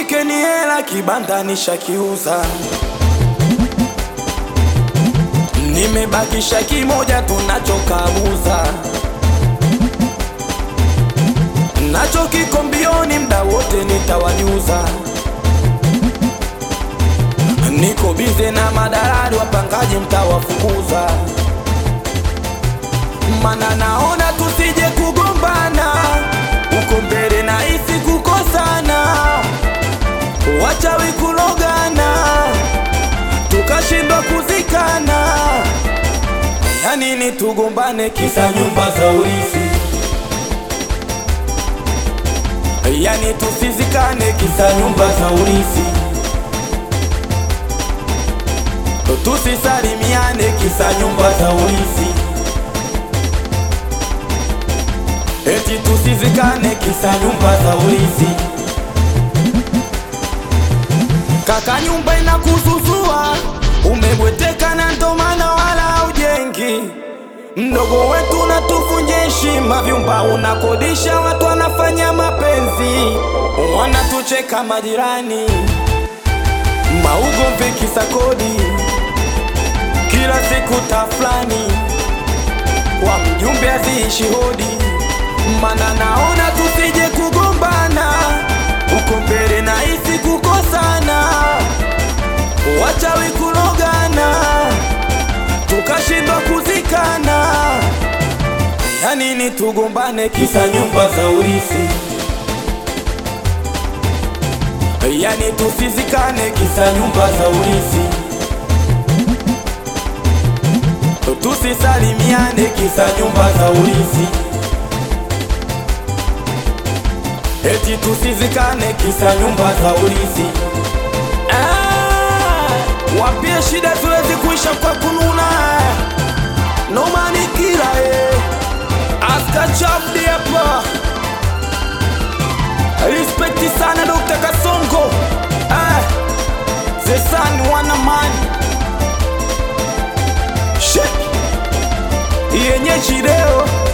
shikeni hela, kibanda nishakiuza, nimebakisha kimoja tunachokabuza, nacho kiko mbioni, mda wote nitawajuza. Niko bize na madalali, wapangaji mtawafukuza, mana naona tusije kugombana uko mbele na isi kukosana, wachawi kulogana, tukashindwa kuzikana. Ya nini tugombane kisa nyumba za urithi? Yani tusizikane kisa nyumba za urithi, tusisalimiane kisa nyumba za urithi. Eti tusizikane kisa nyumba za urithi. Kaka, nyumba inakuzuzua, umebweteka na ndo maana wala ujengi. Mdogo wetu natufunje heshima, vyumba unakodisha, watu wanafanya mapenzi, wanatucheka majirani, maugomvi kisa kodi, kila siku tafulani, kwa mjumbe aziishi hodi mana naona tusije kugombana uko mbele na isi kukosana, wachawi kulogana, tukashindwa kuzikana. Ya nini tugombane kisa nyumba za urithi? Yani tusizikane kisa nyumba za urithi, tusisalimiane kisa nyumba za urithi. Eti tusizikane kisa nyumba za urithi. Ah, wapie shida ziwezi kuisha kwa kununa, nomani kila eh, aska chafdi hapa. Respekti sana Dr. Kasongo ah, Zesan wanamani shit yenye chideo